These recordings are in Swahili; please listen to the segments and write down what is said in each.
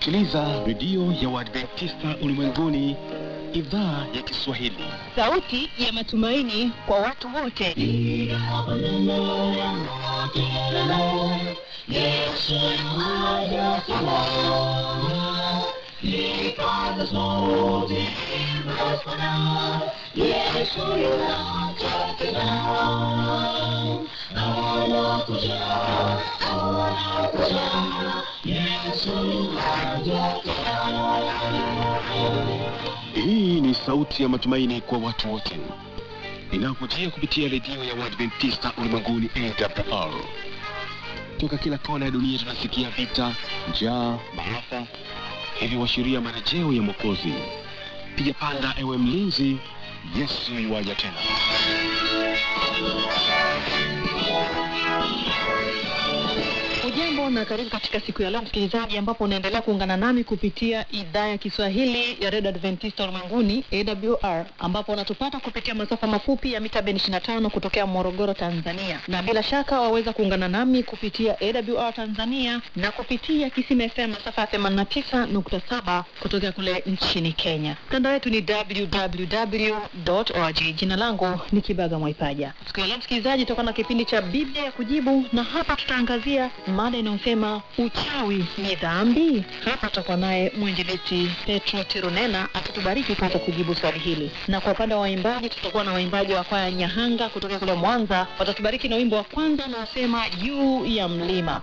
Unasikiliza redio ya Waadventista ulimwenguni, idhaa ya Kiswahili. sauti ya matumaini kwa watu wote Hii ni sauti ya matumaini kwa watu wote, inayokujia kupitia redio ya Waadventista ulimwenguni AWR. Toka kila kona ya dunia tunasikia vita, njaa, maafa, hivyo washiria marejeo ya Mwokozi. Piga panda, ewe mlinzi, Yesu yuwaja tena. Ujambo na karibu katika siku ya leo msikilizaji, ambapo unaendelea kuungana nami kupitia idhaa ya Kiswahili ya redio Adventista ulimwenguni AWR, ambapo unatupata kupitia masafa mafupi ya mita bendi 25 kutokea Morogoro, Tanzania, na bila shaka waweza kuungana nami kupitia AWR Tanzania na kupitia Kisima FM masafa ya 89.7 kutokea kule nchini Kenya. Mtandao wetu ni www.org. Jina langu ni Kibaga Mwaipaja. Siku ya leo msikilizaji, tutakuwa na kipindi cha Biblia ya kujibu, na hapa tutaangazia mada inayosema uchawi ni dhambi. Hapa tutakuwa naye mwinjilisti Petro Tirunena akitubariki kuweza kujibu swali hili, na kwa upande wa waimbaji tutakuwa na waimbaji wa kwaya Nyahanga kutoka kule Mwanza, watatubariki na wimbo wa kwanza unaosema juu ya mlima.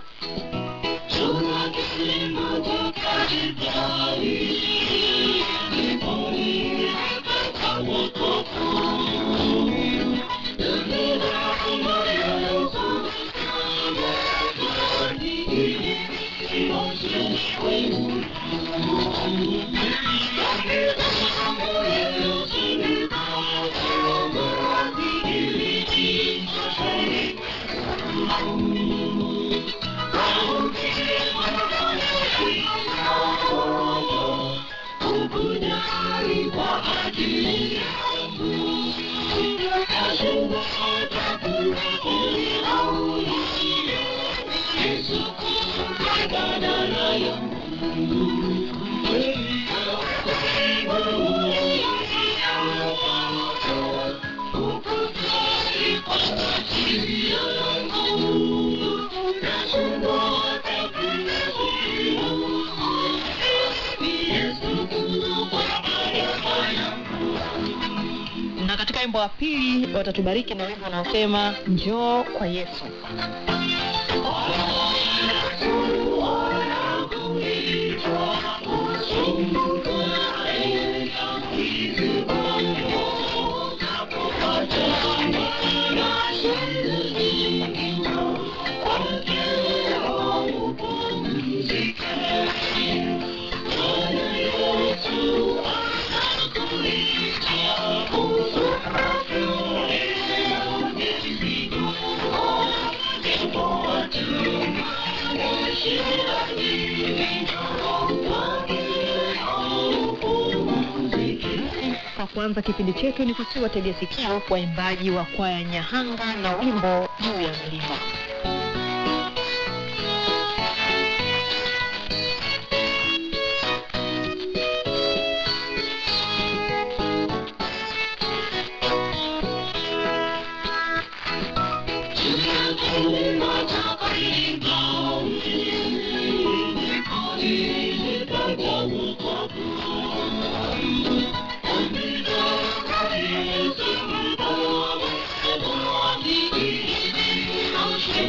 na katika wimbo wa pili watatubariki na wimbo unaosema njoo kwa Yesu. Kwa kuanza kipindi chetu ni kusiwa tegea sikio waimbaji wa kwaya Nyahanga na wimbo juu ya mlima. Thank you.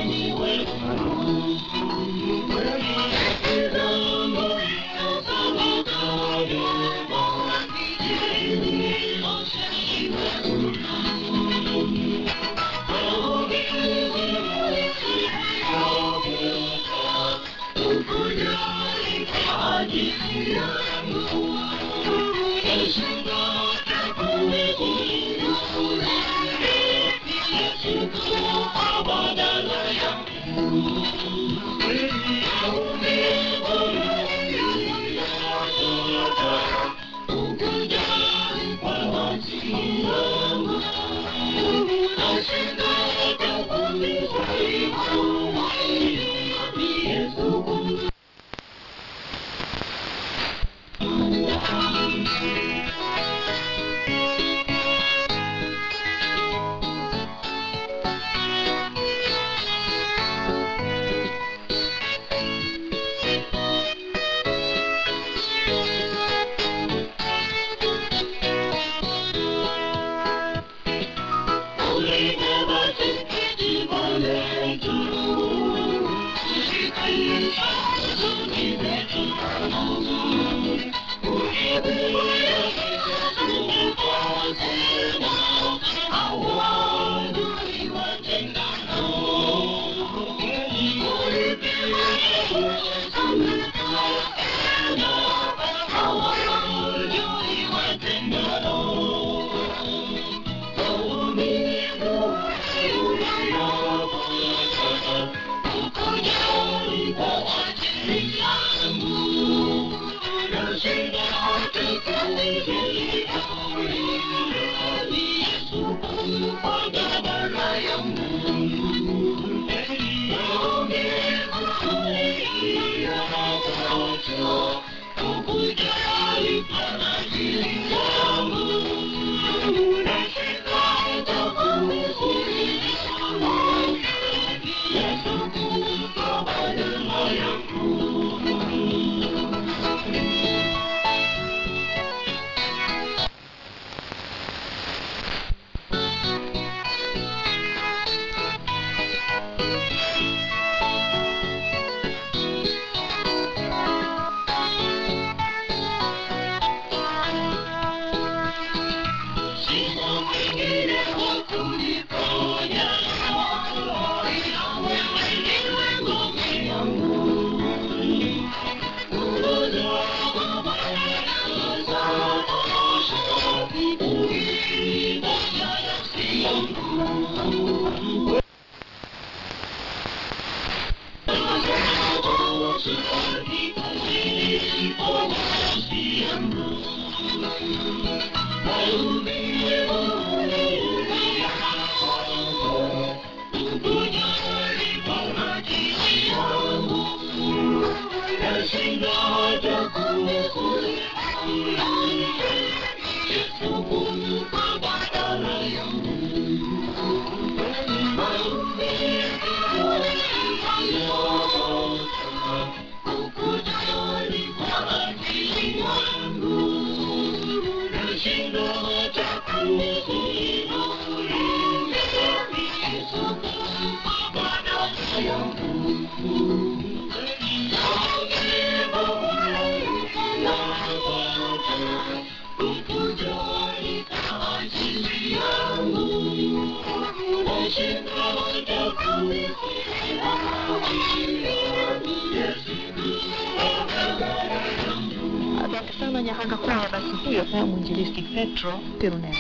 Asante sana Nyahanga Kwaya. Basi huyo haya mwinjilisti Petro Tirunene.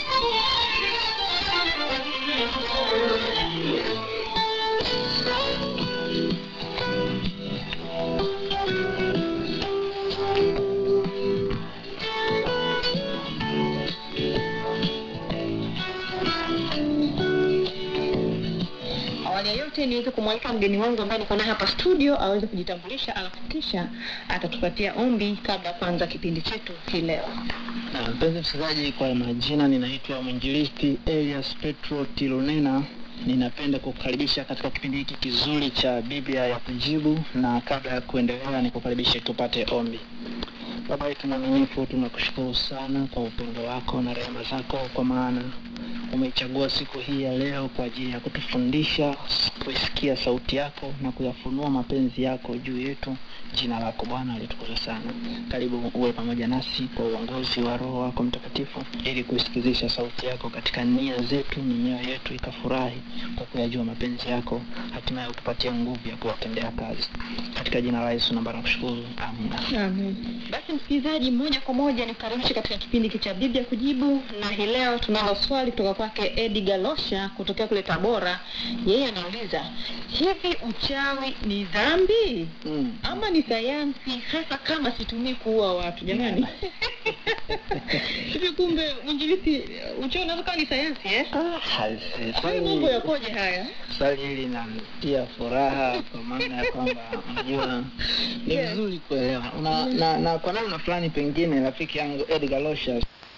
Awali ya yote niweze kumwalika mgeni wangu ambaye niko naye hapa studio aweze kujitambulisha, alafu kisha atatupatia ombi kabla ya kuanza kipindi chetu hii leo. Na mpenzi msikilizaji, kwa majina ninaitwa mwinjilisti Elias Petro Tilunena. Ninapenda kukukaribisha katika kipindi hiki kizuri cha Biblia ya kujibu, na kabla ya kuendelea, nikukaribishe tupate ombi. Baba yetu mwaminifu, tunakushukuru sana kwa upendo wako na rehema zako, kwa maana umeichagua siku hii ya leo kwa ajili ya kutufundisha kuisikia sauti yako na kuyafunua mapenzi yako juu yetu. Jina lako Bwana litukuzwe sana. Karibu uwe pamoja nasi kwa uongozi wa Roho wako Mtakatifu, ili kuisikizisha sauti yako katika nia zetu na mioyo yetu ikafurahi kwa kuyajua mapenzi yako, hatimaye utupatie nguvu ya kuyatendea kazi. Katika jina la Yesu naomba na kushukuru, amina. Amen. Basi msikilizaji, moja kwa moja nikukaribishe katika kipindi hiki cha Biblia kujibu, na hii leo tunalo swali kutoka kwake Edi Galosha kutokea kule Tabora. Yeye anauliza hivi, uchawi ni dhambi Mm. ama ni sayansi, hasa kama situmii kuua watu? Jamani, hivi kumbe mwinjilisi, uchawi unaweza kuwa ni sayansi eh? Ah, hasi- Haya mambo yakoje haya? swali hili linanitia furaha kwa maana ya kwamba unajua ni Yes. vizuri kuelewa una, na, na kwa namna fulani pengine rafiki yangu Edgar Losha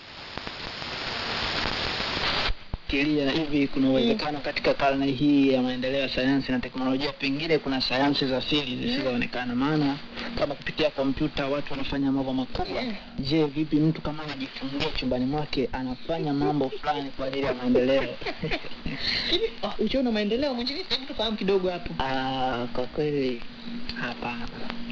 fikiria hivi kuna uwezekano katika karne hii ya maendeleo ya sayansi na teknolojia pengine kuna sayansi za siri zisizoonekana maana kama kupitia kompyuta watu wanafanya mambo makubwa je vipi mtu kama anajifungia chumbani mwake anafanya mambo fulani kwa ajili ya maendeleo Hivi oh, uchawi na maendeleo, mwinjilisi, hebu tufahamu kidogo hapo. Ah, kwa kweli hapana.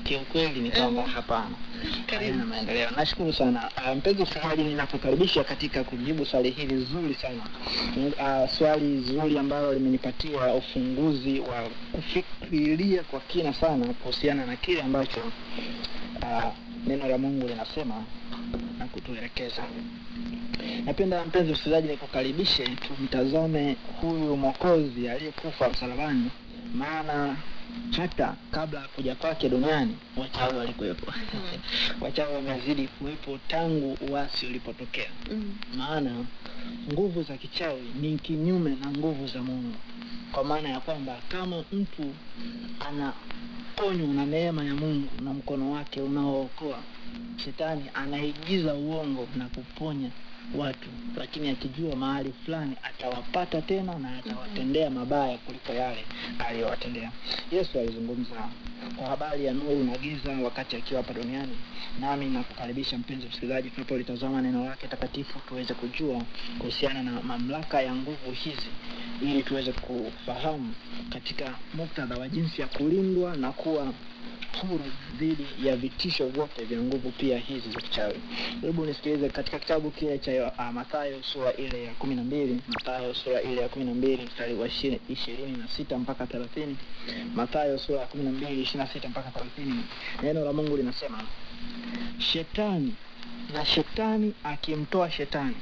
kiukweli ni kwamba Mhm. hapana Karibu. Hayana maendeleo nashukuru sana uh, mpenzi msikilizaji ninakukaribisha katika kujibu swali hili zuri sana uh, swali zuri ambalo limenipatia ufunguzi wa kufikiria kwa kina sana kuhusiana na kile ambacho uh, neno la mungu linasema na kutuelekeza napenda mpenzi msikilizaji nikukaribishe tumtazame huyu mwokozi aliyekufa msalabani maana hata kabla ya kuja kwake duniani wachawi walikuwepo wachawi wamezidi kuwepo tangu uasi ulipotokea Mm. maana nguvu za kichawi ni kinyume na nguvu za mungu kwa maana ya kwamba kama mtu anaponywa na neema ya mungu na mkono wake unaookoa shetani anaigiza uongo na kuponya watu lakini akijua mahali fulani atawapata tena na atawatendea mabaya kuliko yale aliyowatendea yesu alizungumza kwa habari ya nuru na giza wakati akiwa hapa duniani nami nakukaribisha mpenzi msikilizaji tunapolitazama neno lake takatifu tuweze kujua kuhusiana na mamlaka ya nguvu hizi ili tuweze kufahamu katika muktadha wa jinsi ya kulindwa na kuwa huru dhidi ya vitisho vyote vya nguvu pia hizi za kichawi hebu nisikilize katika kitabu kile cha uh, mathayo sura ile ya kumi na mbili mathayo sura ile ya kumi na mbili mstari wa ishi- ishirini na sita mpaka thelathini mathayo sura ya kumi na mbili ishirini na sita mpaka thelathini neno la mungu linasema shetani na shetani akimtoa shetani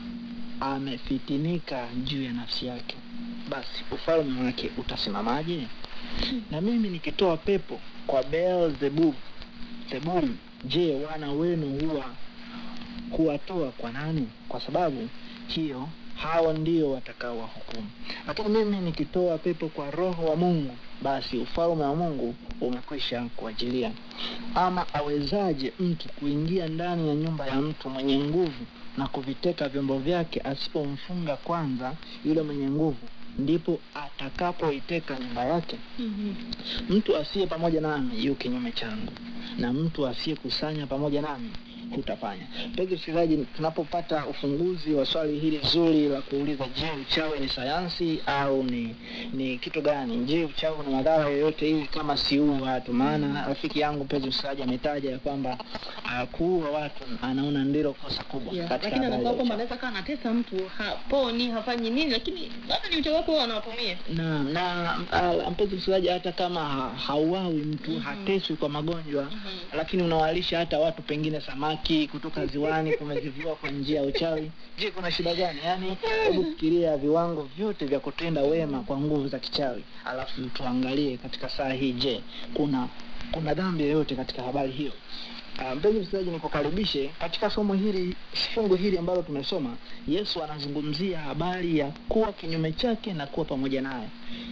amefitinika juu ya nafsi yake basi ufalme wake utasimamaje na mimi nikitoa pepo kwa beelzebub zebuli je wana wenu huwa kuwatoa kwa nani kwa sababu hiyo hao ndio watakao wahukumu lakini mimi nikitoa pepo kwa roho wa mungu basi ufalme wa mungu umekwisha kuajilia ama awezaje mtu kuingia ndani ya nyumba ya mtu mwenye nguvu na kuviteka vyombo vyake asipomfunga kwanza yule mwenye nguvu ndipo atakapoiteka nyumba yake Mhm. mtu asiye pamoja nami yu kinyume changu na mtu asiyekusanya pamoja nami hutafanya mpenzi msikilizaji tunapopata ufunguzi wa swali hili zuri la kuuliza je uchawi ni sayansi au ni ni kitu gani je uchawi na madhara yoyote hivi kama siua watu maana rafiki yangu mpenzi msikilizaji ametaja ya kwamba uh, kuua watu anaona ndilo kosa kubwa Yeah. katika lakini habari ya anakuwa kwamba uchawi. anaweza kawa anatesa mtu haponi hafanyi nini lakini bado ni uchawi wake huo anawatumia na na uh, mpenzi msikilizaji hata kama ha, hauawi mtu Mhm. hateswi kwa magonjwa Mhm. lakini unawalisha hata watu pengine samaki kutoka ziwani kumezivua kwa njia ya uchawi je kuna shida gani yaani hebu fikiria viwango vyote vya kutenda wema kwa nguvu za kichawi alafu tuangalie katika saa hii je kuna kuna dhambi yoyote katika habari hiyo Ah, mpenzi msikilizaji nikukaribishe katika somo hili fungu hili ambalo tumesoma yesu anazungumzia habari ya kuwa kinyume chake na kuwa pamoja naye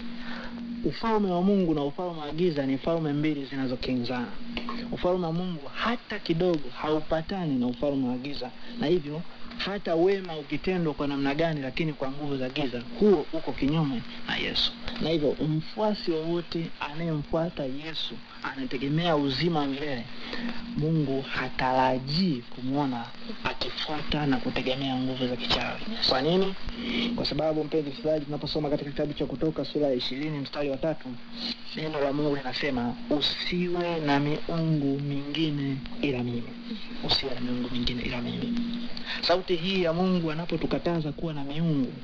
ufalme wa mungu na ufalme wa giza ni falme mbili zinazokinzana ufalme wa mungu hata kidogo haupatani na ufalme wa giza na hivyo hata wema ukitendwa kwa namna gani lakini kwa nguvu za giza huo uko kinyume na yesu na hivyo mfuasi wowote anayemfuata yesu anategemea uzima wa milele mungu hatarajii kumwona akifuata na kutegemea nguvu za kichawi kwa nini kwa sababu mpenzi msikilizaji tunaposoma katika kitabu cha kutoka sura ya ishirini mstari wa tatu neno la mungu linasema usiwe na miungu mingine ila mimi usiwe na miungu mingine ila mimi sauti hii ya mungu anapotukataza kuwa na miungu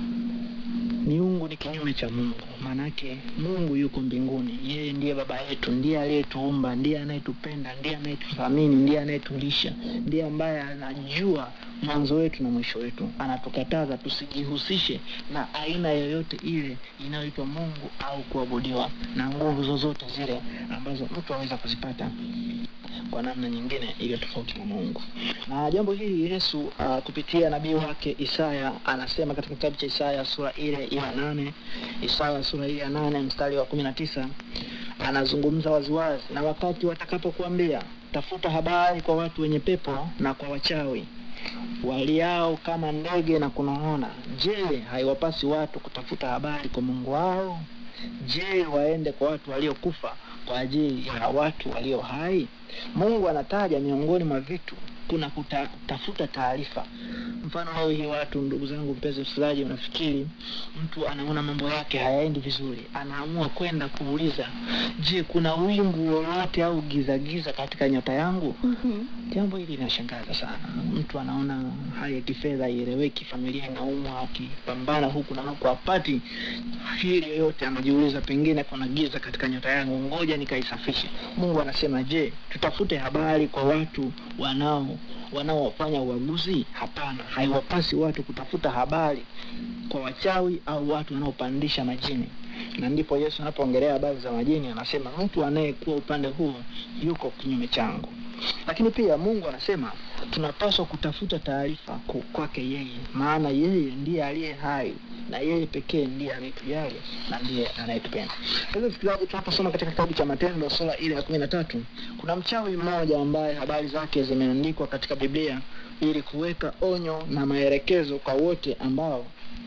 miungu ni kinyume cha mungu maanake mungu yuko mbinguni yeye ndiye baba yetu ndiye aliyetuumba ndiye anayetupenda ndiye anayetuthamini ndiye anayetulisha ndiye ambaye anajua mwanzo wetu na mwisho wetu anatukataza tusijihusishe na aina yoyote ile inayoitwa mungu au kuabudiwa na nguvu zozote zile ambazo mtu aweza kuzipata kwa namna nyingine iliyo tofauti na mungu na jambo hili yesu uh, kupitia nabii wake isaya anasema katika kitabu cha isaya sura ile ya nane isaya sura ile ya nane mstari wa kumi na tisa anazungumza waziwazi na wakati watakapokuambia tafuta habari kwa watu wenye pepo na kwa wachawi waliao kama ndege na kunong'ona je haiwapasi watu kutafuta habari kwa mungu wao je waende kwa watu waliokufa kwa ajili ya watu walio hai mungu anataja miongoni mwa vitu kuna kutafuta taarifa Mfano leo hii watu, ndugu zangu, mpenzi msikilizaji, unafikiri mtu anaona mambo yake hayaendi vizuri, anaamua kwenda kuuliza, je, kuna wingu lolote au gizagiza katika nyota yangu? Jambo hili linashangaza sana. Mtu anaona hali ya kifedha haieleweki, familia inaumwa, akipambana huku na huku hapati hili yoyote, anajiuliza pengine kuna giza katika nyota yangu, ngoja nikaisafishe. Mungu anasema, je, tutafute habari kwa watu wanao wanaofanya uaguzi? Hapana, haiwapasi watu kutafuta habari kwa wachawi au watu wanaopandisha majini. Na ndipo Yesu anapoongelea habari za majini anasema, mtu anayekuwa upande huo yuko kinyume changu. Lakini pia Mungu anasema tunapaswa kutafuta taarifa ku- kwake yeye, maana yeye ndiye aliye hai na yeye pekee ndiye anayetujali na ndiye anayetupenda. Sasa msikilizaji, tunaposoma katika kitabu cha Matendo sura ile ya kumi na tatu kuna mchawi mmoja ambaye habari zake zimeandikwa katika Biblia ili kuweka onyo na maelekezo kwa wote ambao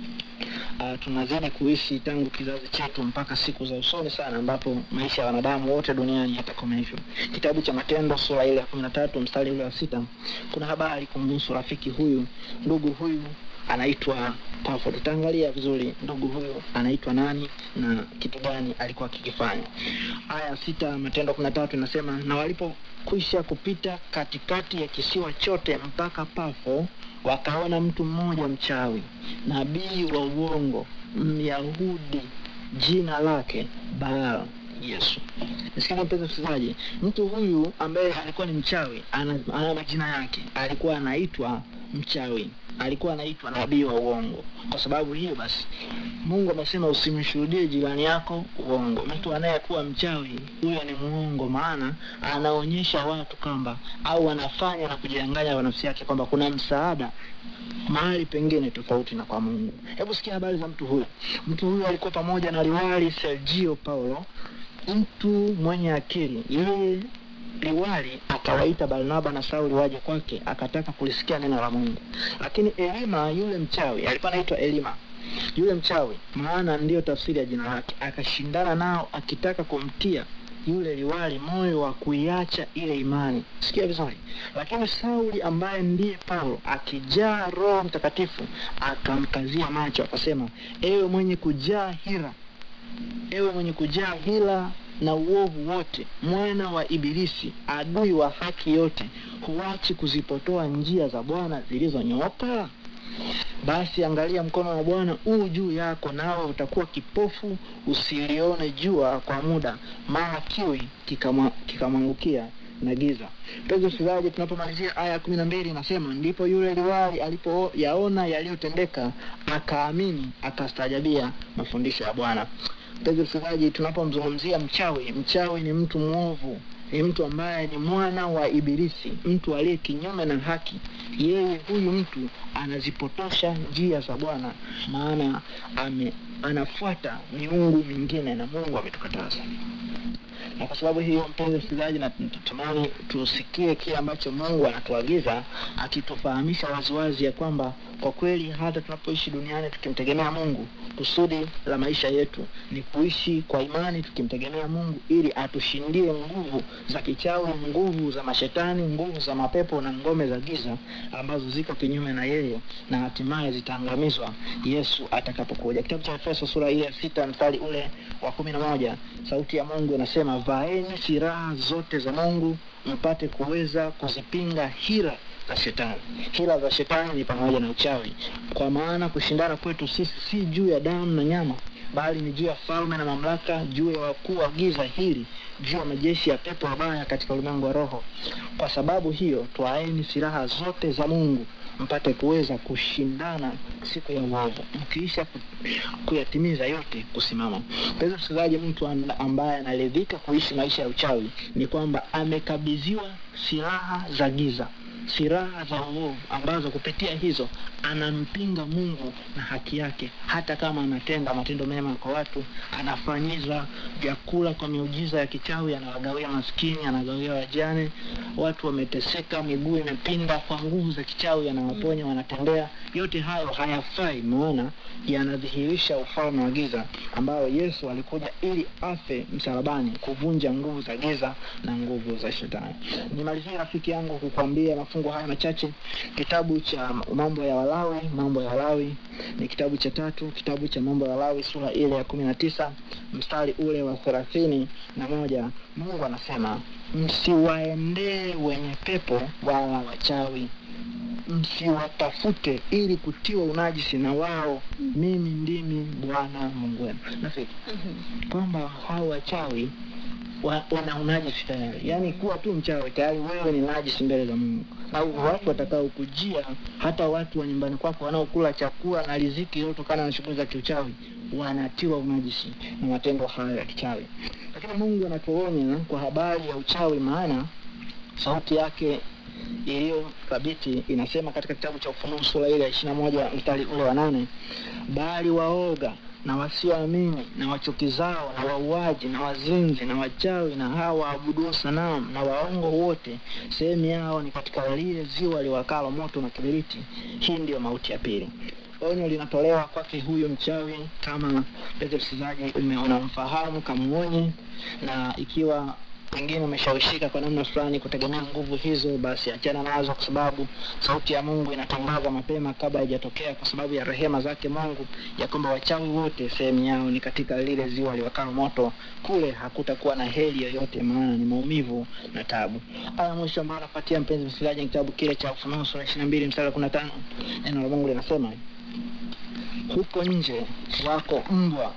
uh, tunazidi kuishi tangu kizazi chetu mpaka siku za usoni sana ambapo maisha ya wanadamu wote duniani yatakoma hivyo. Kitabu cha Matendo sura ile ya kumi na tatu mstari ule wa sita kuna habari kumhusu rafiki huyu, ndugu huyu anaitwa Pafo. Tutaangalia vizuri ndugu huyu anaitwa nani na kitu gani alikuwa akikifanya. Aya ya sita Matendo kumi na tatu inasema na walipokwisha kupita katikati ya kisiwa chote mpaka Pafo, wakaona mtu mmoja mchawi, nabii wa uongo, Myahudi, jina lake Baal Yesu. Nisikia mpenzi msikilizaji, mtu huyu ambaye alikuwa ni mchawi ana, ana majina yake, alikuwa anaitwa mchawi, alikuwa anaitwa nabii wa uongo. Kwa sababu hiyo basi, Mungu amesema usimshuhudie jirani yako uongo. Mtu anayekuwa mchawi huyo ni muongo, maana anaonyesha watu kwamba au anafanya na kujidanganya kwa nafsi yake kwamba kuna msaada mahali pengine tofauti na kwa Mungu. Hebu sikia habari za mtu huyu. Mtu huyu alikuwa pamoja na liwali Sergio Paulo, mtu mwenye akili. Yeye liwali akawaita Barnaba na Sauli waje kwake, akataka kulisikia neno la Mungu. Lakini Elima yule mchawi, alikuwa anaitwa Elima yule mchawi, maana ndiyo tafsiri ya jina lake, akashindana nao akitaka kumtia yule liwali moyo wa kuiacha ile imani. Sikia vizuri. Lakini Sauli ambaye ndiye Paulo akijaa Roho Mtakatifu akamkazia macho akasema, ewe mwenye kujaa hila, ewe mwenye kujaa hila na uovu wote, mwana wa Ibilisi, adui wa haki yote, huachi kuzipotoa njia za Bwana zilizonyooka? Basi angalia, mkono wa Bwana huu juu yako, nawe utakuwa kipofu usilione jua kwa muda, mara kiwi kikamwa- kikamwangukia na giza. Mpenzi msikilizaji, tunapomalizia aya ya kumi na mbili inasema ndipo yule liwali alipoyaona yaliyotendeka akaamini, akastaajabia mafundisho ya Bwana. Mpenzi msikilizaji, tunapomzungumzia mchawi, mchawi ni mtu mwovu, ni mtu ambaye ni mwana wa Ibilisi, mtu aliye kinyume na haki. Yeye huyu mtu anazipotosha njia za Bwana, maana ame anafuata miungu mingine na Mungu ametukataza na kwa sababu hiyo, mpenzi msikilizaji, na tunatamani tusikie kile ambacho Mungu anatuagiza akitufahamisha waziwazi ya kwamba kwa kweli hata tunapoishi duniani tukimtegemea Mungu, kusudi la maisha yetu ni kuishi kwa imani tukimtegemea Mungu ili atushindie nguvu za kichawi, nguvu za mashetani, nguvu za mapepo na ngome za giza ambazo ziko kinyume na yeye na hatimaye zitaangamizwa Yesu atakapokuja. Kitabu cha Efeso sura ile ya sita mstari ule wa kumi na moja sauti ya Mungu inasema, vaeni silaha zote za Mungu mpate kuweza kuzipinga hila za shetani. Hila za shetani ni pamoja na uchawi, kwa maana kushindana kwetu sisi si juu ya damu na nyama, bali ni juu ya falme na mamlaka, juu ya wakuu wa giza hili, juu ya majeshi ya pepo wabaya katika ulimwengu wa roho. Kwa sababu hiyo, twaeni silaha zote za Mungu mpate kuweza kushindana siku ya uovu, mkiisha ku- kuyatimiza yote kusimama. Mpenzi msikilizaji, mtu an- ambaye anaridhika kuishi maisha ya uchawi ni kwamba amekabidhiwa silaha za giza silaha za uovu ambazo kupitia hizo anampinga Mungu na haki yake, hata kama anatenda matendo mema kwa watu, anafanyiza vyakula kwa miujiza ya kichawi, anawagawia maskini, anagawia wajane, watu wameteseka, miguu imepinda, kwa nguvu za kichawi anawaponya, wanatembea. Yote hayo hayafai, maana yanadhihirisha ufalme wa giza ambao Yesu alikuja ili afe msalabani, kuvunja nguvu za giza na nguvu za shetani. Nimalizie rafiki yangu kukwambia mafungu haya machache. Kitabu cha mambo ya Walawi, mambo ya Walawi ni kitabu cha tatu, kitabu cha mambo ya Walawi sura ile ya kumi na tisa mstari ule wa thelathini na moja Mungu anasema msiwaendee wenye pepo wala wachawi msiwatafute ili kutiwa unajisi na wao, mimi ndimi Bwana Mungu wenu. Nafiki kwamba hao wachawi wa, wana unajisi tayari, yaani kuwa tu mchawi tayari wewe ni najisi mbele za Mungu, na watu watakao kujia, hata watu wa nyumbani kwako wanaokula chakula na riziki iliyotokana na shughuli za kiuchawi wanatiwa unajisi na matendo hayo ya kichawi. Lakini Mungu anatuonya kwa habari ya uchawi, maana sauti yake iliyo thabiti inasema katika kitabu cha Ufunuo sura ile ya ishirini na moja mstari ule wa nane bali waoga na wasioamini na wachukizao na wauaji na wazinzi na wachawi na hawa waabuduo sanamu na waongo wote, sehemu yao ni katika lile ziwa liwakalo moto na kibiriti. Hii ndiyo mauti ya pili. Onyo linatolewa kwake huyu mchawi, kama mpenzi msikilizaji unamfahamu, kamuonye, na ikiwa pengine umeshawishika kwa namna fulani kutegemea nguvu hizo, basi achana nazo, kwa sababu sauti ya Mungu inatangaza mapema kabla haijatokea, kwa sababu ya rehema zake Mungu, ya kwamba wachawi wote sehemu yao ni katika lile ziwa liwakalo moto. Kule hakutakuwa na heri yoyote, maana ni maumivu na tabu. Aya mwisho ambayo anapatia mpenzi msikilizaji ni kitabu kile cha Ufunuo sura ishirini na mbili mstari wa kumi na tano neno la Mungu linasema huko nje wako mbwa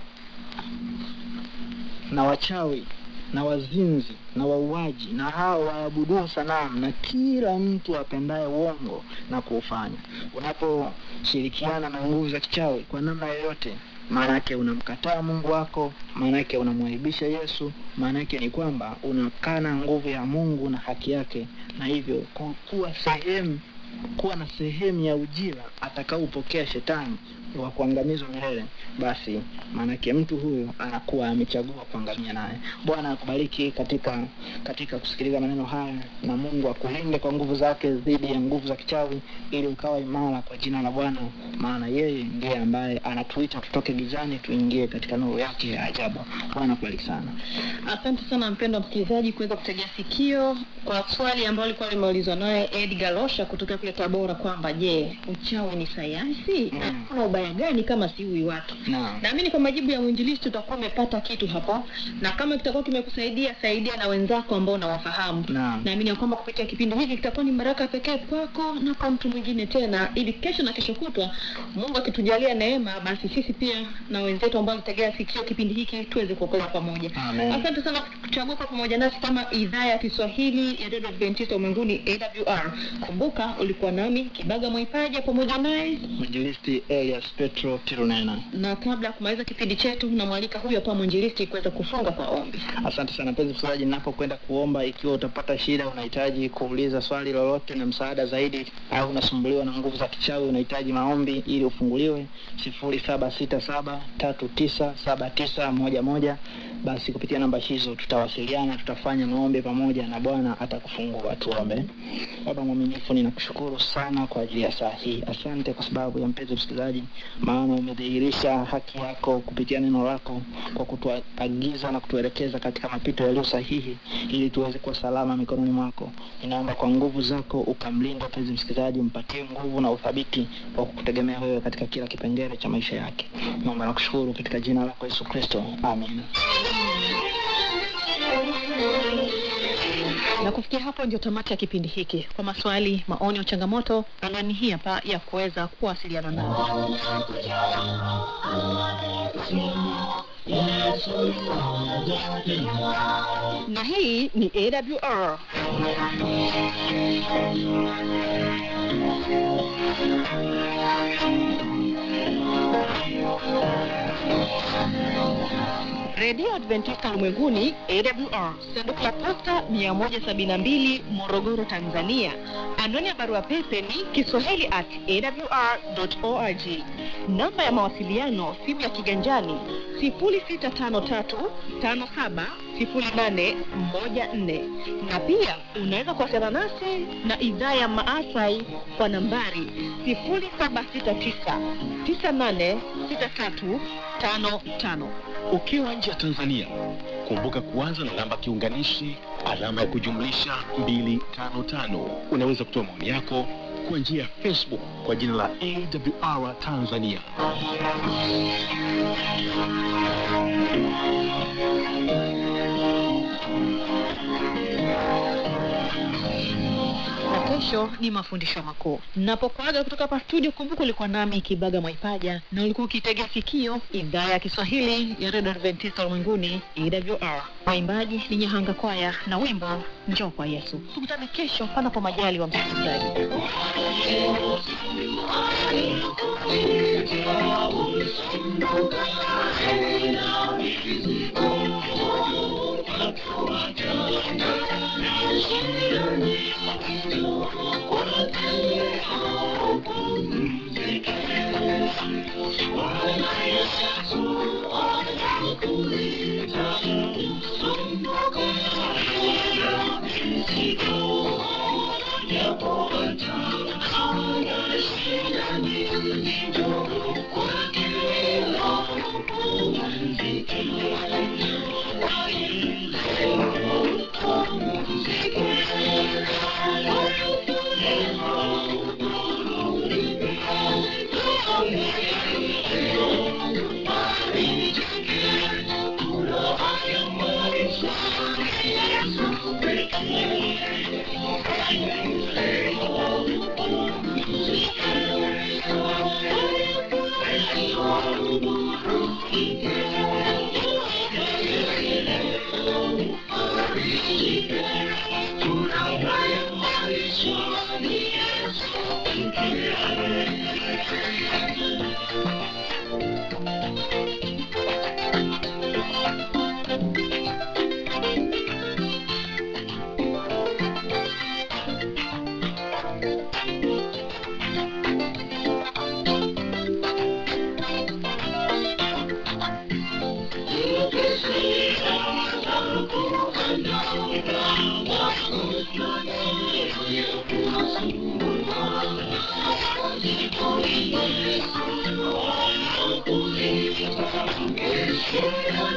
na wachawi na wazinzi na wauaji na hao waabuduo sanamu na kila mtu apendaye uongo na kuufanya. Unaposhirikiana na nguvu za kichawi kwa namna yoyote, maana yake unamkataa Mungu wako, maana yake unamwaibisha Yesu, maana yake ni kwamba unakana nguvu ya Mungu na haki yake, na hivyo kuwa sehemu kuwa na sehemu ya ujira atakaopokea shetani wa kuangamizwa milele, basi maanake mtu huyo anakuwa amechagua kuangamia naye. Bwana akubariki katika katika kusikiliza maneno haya, na Mungu akulinde kwa nguvu zake dhidi ya nguvu za kichawi, ili ukawa imara kwa jina la Bwana, maana yeye ndiye ambaye anatuita tutoke gizani tuingie katika nuru yake ya ajabu. Bwana akubariki sana. Asante sana mpendwa msikilizaji kuweza kutegea sikio kwa swali ambalo lilikuwa limeulizwa naye Edgar Losha kutoka kule Tabora kwamba je, uchawi ni sayansi? Na Mm. kuna ubaya gani kama siui watu? Naam. Naamini kwa majibu ya mwinjilisti utakuwa umepata kitu hapo, na kama kitakuwa kimekusaidia, saidia na wenzako ambao unawafahamu. Naam. Naamini ya kwamba kupitia kipindi hiki kitakuwa ni baraka pekee kwako na kwa mtu mwingine tena, ili kesho na kesho kutwa Mungu akitujalia neema, basi sisi pia na wenzetu ambao wanategea sikio kipindi hiki tuweze kuokoka pamoja. Amen. Asante sana kuchagua kwa pamoja nasi kama idhaa ya Kiswahili ya Radio Adventista Ulimwenguni AWR. Kumbuka ulikuwa nami Kibaga Mwaipaja pamoja naye Mwinjilisti Elias Petro Tirunena. na kabla ya kumaliza kipindi chetu, namwalika huyo hapa mwinjilisti kuweza kufunga kwa ombi. Asante sana mpenzi msikilizaji, ninapokwenda kuomba, ikiwa utapata shida, unahitaji kuuliza swali lolote na msaada zaidi, au unasumbuliwa na nguvu za kichawi, unahitaji maombi ili ufunguliwe, sifuri saba sita saba tatu tisa saba tisa moja moja. Basi kupitia namba hizo tutawasiliana, tutafanya maombi pamoja na Bwana atakufungua. Tuombe. Baba mwaminifu, ninakushukuru sana kwa ajili ya saa hii. Asante kwa sababu ya mpenzi msikilizaji, maana umedhihirisha haki yako kupitia neno lako kwa kutuagiza na kutuelekeza katika mapito yaliyo sahihi, ili tuweze kuwa salama mikononi mwako. Ninaomba kwa nguvu zako ukamlinda mpenzi msikilizaji, mpatie nguvu na uthabiti wa kukutegemea wewe katika kila kipengele cha maisha yake. Naomba na kushukuru katika jina lako Yesu Kristo, amin. Na kufikia hapo ndio tamati ya kipindi hiki. Kwa maswali, maoni au changamoto, anwani hii hapa ya kuweza kuwasiliana nao. Na hii ni AWR. Redio Adventista Ulimwenguni AWR, sanduku la posta 172 Morogoro, Tanzania. Anwani ya barua pepe ni kiswahili at awr.org. Namba ya mawasiliano, simu ya kiganjani 0653570814 na pia unaweza kuwasiliana nasi na idhaa ya Maasai kwa nambari 0769986355. Ukiwa nje ya Tanzania, kumbuka kuanza na namba kiunganishi alama ya kujumlisha 255. Unaweza kutoa maoni yako kwa njia ya Facebook kwa jina la AWR Tanzania. na kesho ni mafundisho makuu. Napokuaga kutoka hapa studio, kumbuka ulikuwa nami Kibaga Mwaipaja na ulikuwa ukitegea sikio idhaa ya Kiswahili ya redio Adventista ulimwenguni AWR. Waimbaji ni Nyahanga Kwaya na wimbo njoo kwa Yesu. Tukutane kesho panapo majali wa msikilizaji.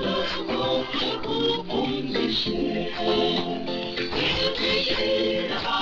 Thank you.